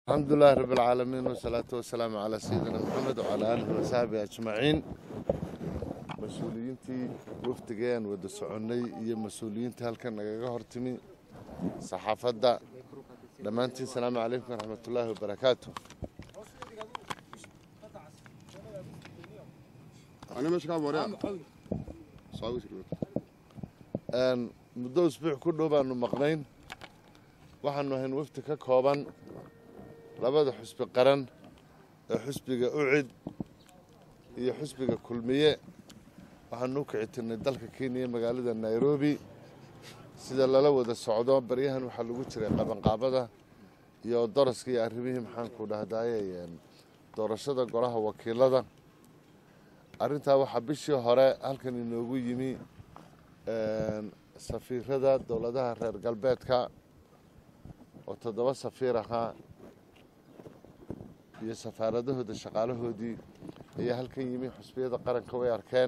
الحمد لله رب العالمين والصلاة والسلام على سيدنا محمد وعلى آله وصحبه أجمعين mas-uuliyiintii wafdigeen wada soconnay iyo mas-uuliyiintii halkan nagaga hortimi saxaafadda dhammaantiin salaamu calaykum waraxmatullaahi wabarakaatu muddo usbuuc ku dhow baanu maqnayn waxaanu ahayn wafdi ka kooban labada xusbi qaran ee xusbiga ucid iyo xusbiga kulmiye waxaanu u kici tirnay dalka kenya magaalada nairobi sida lala wada socdo baryahan waxaa lagu jiray qabanqaabada iyo daraska iyo arrimihii maxaanku dhahdaye doorashada golaha wakiilada arrintaa waxaa bishii hore halkan inoogu yimi safiirada dowladaha reer galbeedka oo toddoba safiir ahaa iyo safaaradahooda shaqaalahoodii ayaa halkan yimi xusbiyada qaranka way arkeen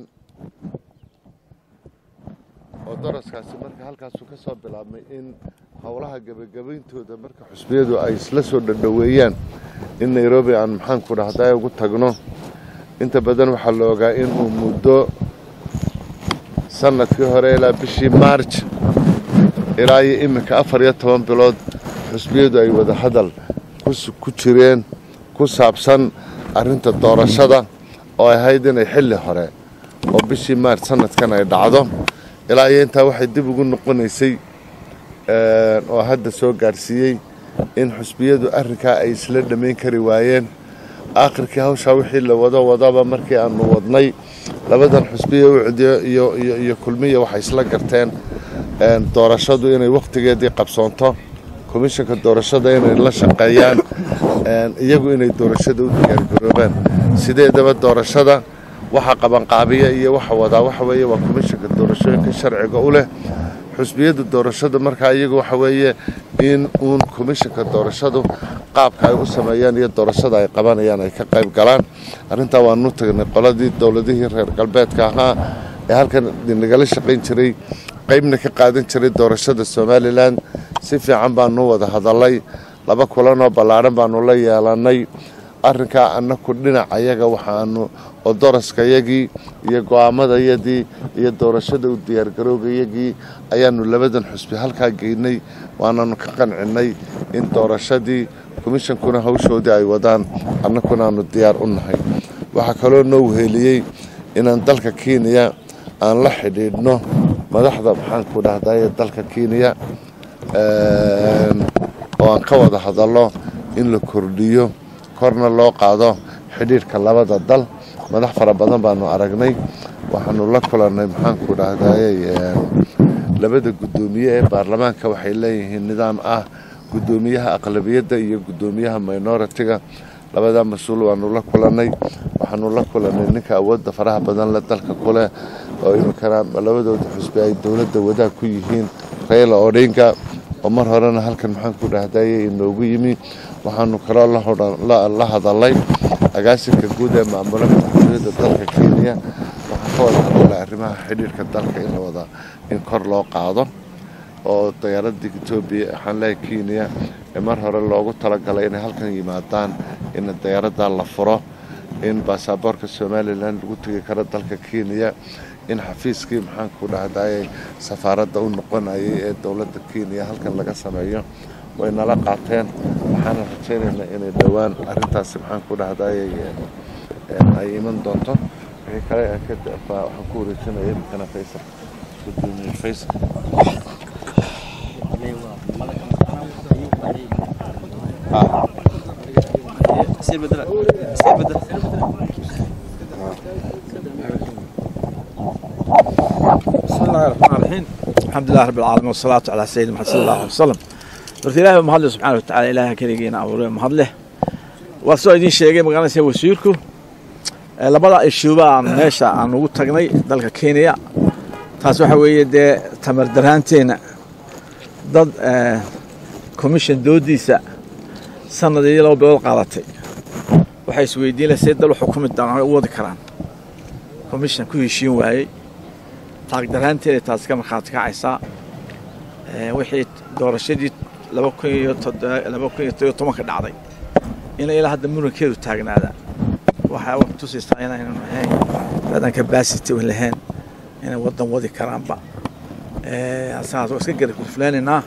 oo daraskaasi marka halkaasuu ka soo bilaabmay in howlaha gebagabayntooda marka xusbiyadu ay isla soo dhadhoweeyaan in nairobi aan maxaanku dhahday ugu tagno inta badan waxaa la ogaa inuu muddo sanadkii hore ilaa bishii maarj ilaa iyo iminka afar iyo toban bilood xusbiyadu ay wada hadal ku jireen ku saabsan arrinta doorashada oo ay ahayd inay xilli hore oo bishii maarj sanadkan ay dhacdo ilaa iyo intaa waxay dib ugu noqonaysay oo hadda soo gaadhsiiyey in xusbiyadu arrinkaa ay isla dhammayn kari waayeen aakhirkii hawshaa wixii la wado wadaba markii aanu wadnay labadan xusbiya ucdiyo iyo kulmiya waxay isla garteen doorashadu inay wakhtigeedii qabsoonto komishanka doorashada inay la shaqeeyaan iyagu inay doorashada u diyaargaroobaan sideedaba doorashada waxa qabanqaabiya iyo waxa wadaa waxa weeye waa komishanka doorashooyinka sharciga u leh xusbiyada doorashada markaa iyagu waxa weeye in uun komishanka doorashadu qaabka ay u sameeyaan iyo doorashada ay qabanayaan ay ka qayb galaan arrintaa waanu tagnay qoladii dowladihii reer galbeedka ahaa ee halkan nagala shaqayn jiray qaybna ka qaadan jiray doorashada somalilan si fiican baanu wada hadalay laba kulanoo ballaadhan baanu la yeelanay arrinkaa annaku dhinac ayaga waxaanu oo daraskayagii iyo go'aamadayadii iyo doorashada u diyaargaroogayagii ayaanu labadan xusbi halkaa geynay waananu ka qancinnay in doorashadii komishankuna hawshoodii ay wadaan annakuna aanu diyaar u nahay waxaa kaloo noo weheliyey inaan dalka kenya aan la xidhiidhno madaxda maxaanku dhahdaye dalka kenya oo aan ka wada hadallo in la kordhiyo korna loo qaado xidhiidhka labada dal madax fara badan baanu aragnay waxaanu la kulannay maxaanku dhahdaye labada guddoomiye ee baarlamaanka waxay leeyihiin nidaam ah guddoomiyaha aqlabiyadda iyo guddoomiyaha minoritiga labadaa mas-uul waanu la kulannay waxaanu la kulannay ninka awoodda faraha badan le dalka kuleh oo iminkana labadooda xusbi ay dowladda wadaag ku yihiin rayla odhinga oo mar horena halkan maxaanku dhahdaye inoogu yimi waxaanu kaloo la hadalay agaasinka guud ee maamula madaxtooyada dalka kenya waxaan ka wada hadalay arrimaha xidhiirhka dalka in la wada in kor loo qaado oo diyaaradda etoobiya waxaan leehay kenya ee mar hore loogu talagalay inay halkan yimaadaan in diyaaradda la furo in baasaboorka somalilan lagu tegi karo dalka kenya in xafiiskii maxaanku dhahdaye safaaradda u noqonayay ee dowladda kenya halkan laga sameeyo way nala qaateen waxaana rajaynaynaa inay dhowaan arrintaasi maxaanku dhahdaye ay iman doonto wixii kale waxaan ku wareejinaya imikana faysal gudoomiye faysal بسم الله الرحمن الرحيم الحمد لله رب العالمين والصلاة على سيدنا محمد صلى الله عليه وسلم horta ilaahay baa mahadle subxaana watacaala ilaaha keligiina abuuray mahadleh waa soo idiin sheegay magaranaysa wasiirku labada ishuuba aan meesha aan ugu tagnay dalka kenya taas waxa weeye dee tamar daraanteena dad commission doodiisa sanad iyo laba bilood qaadatay waxay isweydiin lahay see dal u xukumi doonaan u wadi karaan commission ku heshiin waayey taagdaraanteeda taas ka markhaati kacaysaa wixii doorashadii laba kun iyo laba kun iyo todoba tobanka dhacday inay ilaa hadda murankeedu taagnaada waxaa wax tusaysaa inaynan ahayn dadan capacity u lahayn inay waddan wadi karaanba asaas waa iska gari kufleenaynaa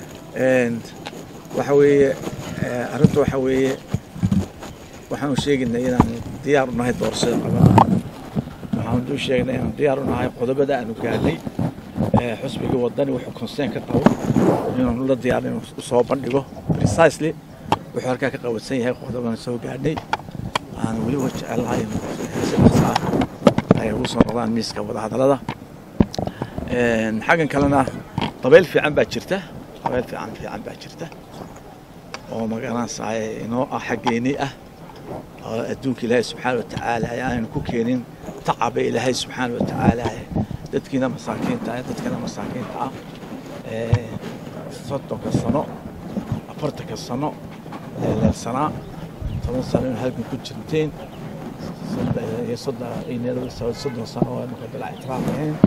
waxa weeye arrinta waxa weeye waxaanu sheegaynay inaanu diyaar u nahay doorashada qabanaa waxaanu u sheegnay inaanu diyaar u nahay qodobada aanu gaadhay xusbiga wadani wuxuu conseen ka qabo inaanu la diyaar inuu soo bandhigo precisely wuxuu halkaa ka qabansan yahay qodobaan soo gaadhay waxaanu weli wa jecelahay si dhaqsa ah ay ugu soo noqdaan miiska wadahadallada xaggan kalena dabayl fiican baa jirta dabayl fiican fiican baa jirta oo magaranaysaay inoo ah xaggeenii ah oo adduunka ilaahay subxaana watacaala aanaynu ku keenin tacaba ilaahay subxaana watacaala dadkiina masaakiinta ah dadkana masaakiinta ah soddonka sano afartanka sano leelsanaa toban sano inu halkan ku jirteen iyo soddon sano oo marka bilaa ictiraaf ahayn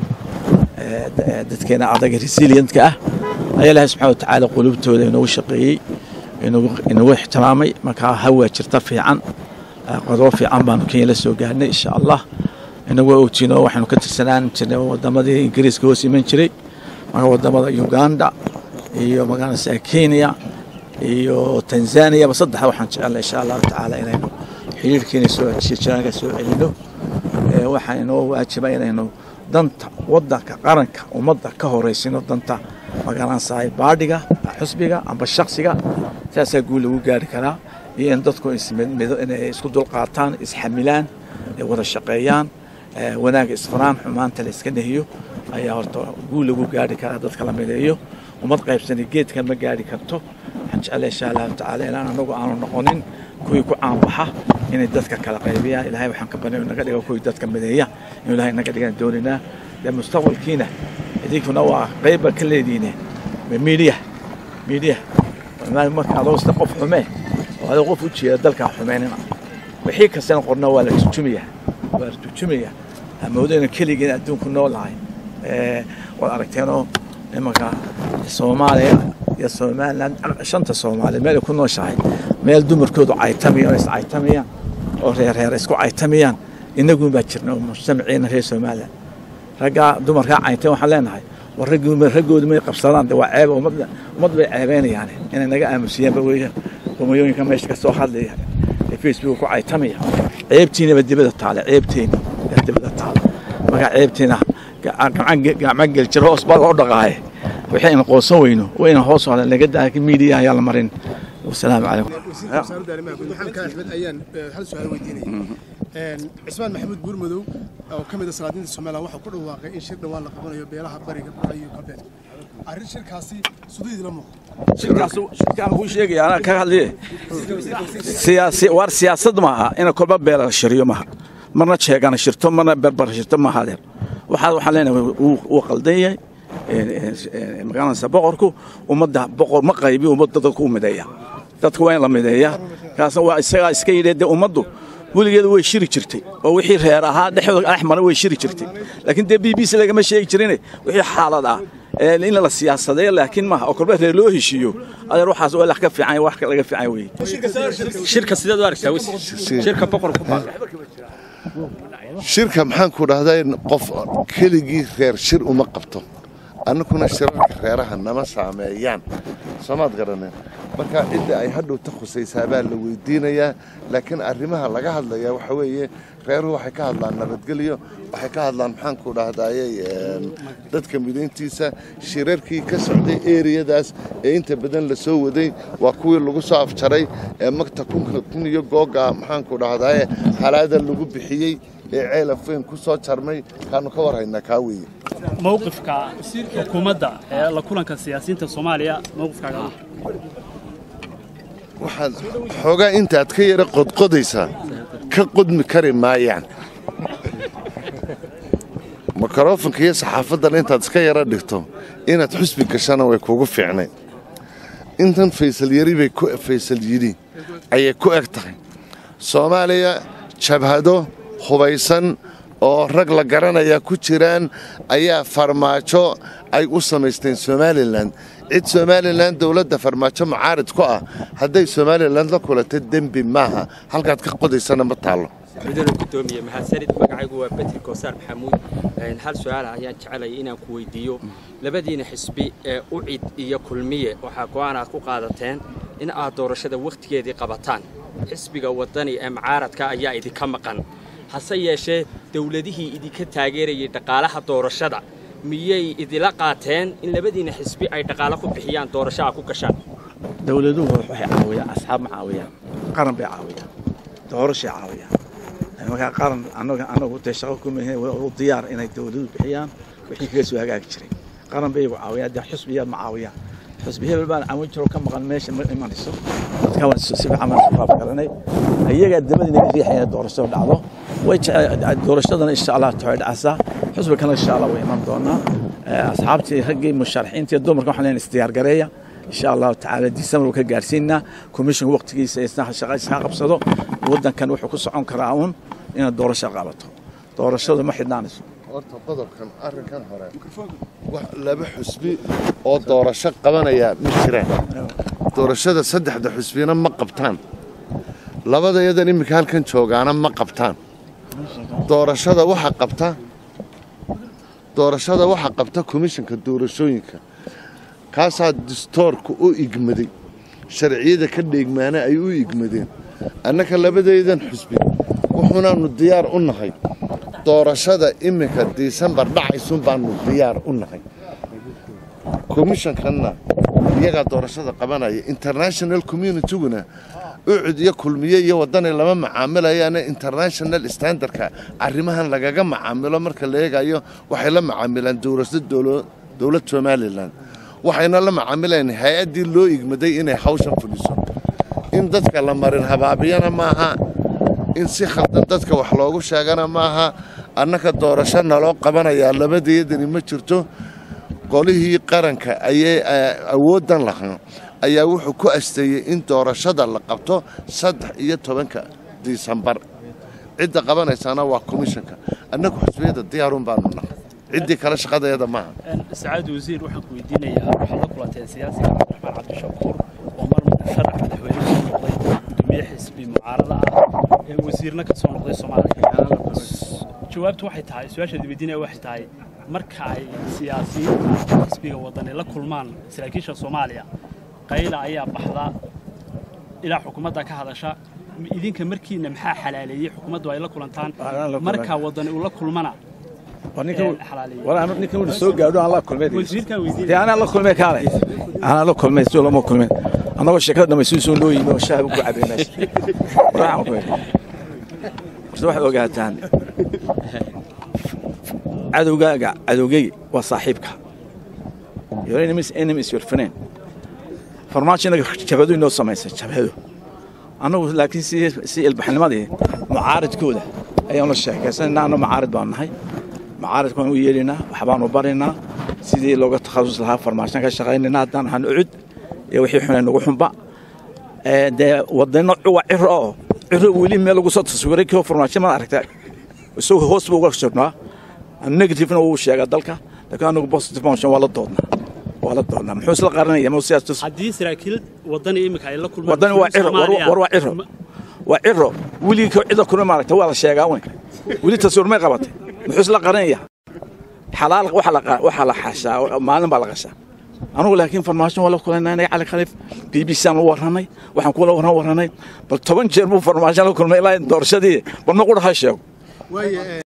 dadkeena adaga resilientka ah ayaa ilaahay subxana watacaala qulubtooda inoogu shaqeeyey inagu ixtiraamay markaa hawaa jirta fiican qodobo fiican baanu kenya la soo gaarnay insha allah inagu ogtiino waxaanu ka tirsanaan jirnay wadamadii ingiriiska hoos iman jiray marka wadamada uganda iyo magaranaysa kenya iyo tanzaniaba saddexda waxaan jecelnay insha allahu tacaala inaynu xiriirkeena soo jiraanka soo celino waxaa inoo waajiba inaynu danta wadanka qaranka ummadda ka horeysino danta magaranaysaay baadhiga xusbiga amba shaksiga saasaa guul lagu gaari karaa iyo in dadku inay isku dulqaataan isxamilaan ay wada shaqeeyaan wanaagga isfaraan xumaanta la iska nehiyo ayaa horta guul lagu gaari karaa dadka la mideeyo ummad qaybsani geedkan ma gaari karto waxaan jeclay insha allahu tacaala ilaan anagu aanu noqonin kuwii ku caanbaxa inay dadka kala qaybiyaan ilahay waxaan ka banay naga dhigo kuwii dadka mideeya inuu ilahay naga dhigaan dooninaa dee mustaqbalkiina idinkuna waa qayba ka leediine miidiya miidiya marka adoosta qof xumee oo adoo qof u jeeda dalkaa xumeynina wixii kastana qorna waa la turjumaya waa la turjumaya amoodayna keligeen adduunku noolahay waad aragteenoo imanka soomaaliya iyo somaliland shanta soomaaliya meel ay ku nooshahay meel dumarkoodu caytamayaan oo iscaytamayaan oo reerreer isku caytamayaan innagun baa jirna oo mujtamaciina reer somaliland raggaa dumarkaa caynteen waxaan leenahay war raggoodu may qabsadaan de waa ceeba ummadda ummad bay ceebeynayaan inay naga aamusiyaanba weeyaan homayooyinka meesha ka soo hadlaya ee facebook ku caytamaya ceebtiinaba dibada taale ceebteeni yaa dibada taale markaa ceebteena gacma geljir hoos baa loo dhaqaaye wixii aynu qoonsan weyno waa inaan hoos hadla laga daa miidiya ayaa la marin wasalaamu calaykum wasaaradda arrimaha guud maxamed kaan axmed ayaan hal su-aal weydiinaya cismaan maxamuud buurmadow oo ka mid a salaadiinta somaliland waxaa ku dhawaaqay in shir dhawaan la qabanayo beelaha bariga bura iyo galbeed arrin shirkaasi sudayd la muuqdo shirkaas shirkaan kuu sheegaya anaa ka hadliye siyaasi waar siyaasad maaha ina kolba beela shiriyo maaha marna jeegana shirto marna berber shirto maaha adeer waxaa waxaan leenahay wuu qaldan yahay magaranaysa boqorku ummadda boqor ma qaybiyo ummadda dadku u mideeya dadka waa in la mideeya kaasna waa isagaa iska yidhi dee ummaddu weligeeda way shiri jirtay oo wixii reer ahaa dhexdooda dhex mara way shiri jirtay laakiin dee b b c lagama sheegi jirine wixii xaalad ah in la siyaasadeeyo laakiin maaha oo kolba reer loo heshiiyo adeer waxaas waa wax ka fiican wax laga fiican weeye shirka sideed u aragtaa wis shirka boqorku shirka maxaan ku dhahday qof keligii reer shir uma qabto annaguna shirarka reeraha nama saameeyaan soomaad garaneen marka cidda ay hadhowta khusaysaa baa la weydiinayaa laakiin arrimaha laga hadlayaa waxa weeye reeruhu waxay ka hadlaan nabadgelyo waxay ka hadlaan maxaanku dhahdayey dadka midayntiisa shirarkii ka socday eriyadaas ee inta badan la soo waday waa kuwii lagu soo afjaray ee magta kun iyo googa maxaanku dhahdaye halaada lagu bixiyey ee ceelafweyn ku soo jarmay kaanu ka warhaynaa kaa weeye mowqifka xukuumadda ee la kulanka siyaasiyiinta soomaaliya mowqifkaaga waxaad xoogaa intaad ka yara qodqodaysaa ka qodmi kari maayaan mikrofonka iyo saxaafaddan intaad iska yara dhigto inaad xusbi gashana way kugu fiicnay intan faysal yari bay faysal yidhi ayay ku eg tahay soomaaliya jabhado hubaysan oo rag la garanaya ku jiraan ayaa farmaajo ay u samaysteen somalilan cid somalilan dowladda farmaajo mucaarid ku ah hadday somalilan la kulanta dembi maaha halkaad ka qodaysana ma taallo mudane gudoomiye mahadsanid magacaygu waa betri koosaar maxamuud hal su-aala ayaan jecelaya inaan ku weydiiyo labadiina xisbi ee ucid iyo kulmiye waxaa go'aan aad ku qaadateen in aad doorashada wakhtigeedii qabataan xisbiga waddani ee mucaaradka ayaa idinka maqan hase yeeshee dowladihii idinka taageerayay dhaqaalaha doorashada miyay idila qaateen in labadiina xisbi ay dhaqaalo ku bixiyaan doorasho a ku gashaan dowladuhu waxay caawiyaan asxaab ma caawiyaan qaran bay caawiyaan doorashay caawiyaan markaa qaran anaga anagu dee shaqo kuma u diyaar inay dowladuhu bixiyaan wixii kaga soo hagaagi jiray qaran bay igu caawiyaan dee xusbiyaad ma caawiyaan xusbi hebel baan caawin jiro ka maqan meesha ma imanayso dadka waan si fiican baan isu faaf garanay iyagaa dabadii naga riixaya inay doorashada dhacdo way doorashadana insha allah taxay dhacaysaa xusbi kana insha allah way iman doonaa asxaabtii raggii musharaxiinta iyo dumarka waxaan leenahay isdiyaar gareeya insha allahu tacaala disembar ka gaarsiinaa commissionka waqtigiisa isna shaqadiisa ka qabsado waddankan wuxuu ku socon karaa uun inaad doorasho qabato doorashadu ma xidhnaanayso horta qodobkan arrinkan hore wax laba xusbi oo doorasho qabanaya ma jiraan doorashada saddexda xusbina ma qabtaan labada iyadan iminka halkan joogaana ma qabtaan doorashada waxa qabta doorashada waxa qabta komishanka doorashooyinka kaasaa distoorka u igmaday sharciyada ka dheegmaana ay u igmadeen annaka labadaydan xusbi wuxuunaanu diyaar u nahay doorashada iminka disembar dhacaysun baanu diyaar u nahay komishankanna iyagaa doorashada qabanaya international communityguna ucud iyo kulmiye iyo wadani lama macaamilayaane international standardka arrimahan lagaga macaamilo marka la eegayo waxay la macaamilaan dowlada dowlad somalilan waxayna la macaamilayaan hay-addii loo igmaday inay hawshan fuliso in dadka la marin habaabiyana maaha in si khaldan dadka wax loogu sheegana maaha annaka doorasho naloo qabanayaa labadeedani ma jirto qolihii qaranka ayay awooddan lahaa ayaa wuxuu ku asteeyey in doorashada la qabto saddex iyo tobanka disembar cidda qabanaysana waa komishanka annagu xusbiyada diyaarun baanu nahay ciddii kale shaqadeeda maaha sacaad wasiir waxaan ku weydiinayaa waxaad la kulanteen siyaasiga cabdiraxmaan cabdishakuur oo mar sharax madaxweyne soo noqday gudoomiye xisbi mucaarada ah ee wasiirna ka soo noqday soomaaliya jawaabtu waxay tahay su-aashaad weydiinaya waxay tahay marka ay siyaasiyiinta xisbiga wadani la kulmaan saraakiisha soomaaliya qayla ayaa baxda ilaa xukuumadda ka hadasha idinka markiina maxaa xalaaleeyey xukuumaddu ay la kulantaan marka wadani uu la kulmana ninkan wuxuu soo gaadho aan la kulmay wasiirkan dee weydiinaya anaa la kulmay kaale anaa la kulmay soo lama kulmeen annagoo sheekada dhamaysuun soo loo yimi oo shaah ku cabay meesha waxaan ku yidhi horta waxaad ogaataan cadowgaaga cadowgayga waa saaxiibka your enemy is enemy is your friend farmaajo inaga jabhadu inoo samaysay jabhadu annagu laakiin si si ilbaxnimadii mucaaridkooda ayaanu sheekaysanayna anna mucaarid baanu nahay mucaaridka waan u yeedhaynaa waxbaanu baraynaa sidii looga takhasus lahaa farmaashan ka shaqaynayna haddaan ahaan ucud iyo wixii xunay nagu xunba Ee, dee wadano cuwa ciro oo ciro weli meel lagu soo taswiray kii farmaasho ma aragta isagoo hoos buu uga jirnaa negativena wuu sheegaa dalka laakiin anagu positive motion waa la doodnaa waa la doodnaa muxuu isla qaranaya ma siyaastus haddii saraakiil wadani iminka ay la kulmaan wadani waa ciro war war waa ciro waa ciro weligii ka cida kuna maaragta waa la sheegaa wen weli taswiir may qabatay muxuu isla qaranaya xalaal waxa la qa- waxa la xashaa maalin baa la qashaa anugu laakiin farmaasho waa la kulanay cali khaliif b b c aan u warranay waxaan kula warran warranay bal toban jeer buu farmaasho la kulmay ilaa doorashadii bal ma qudha ha sheego waaye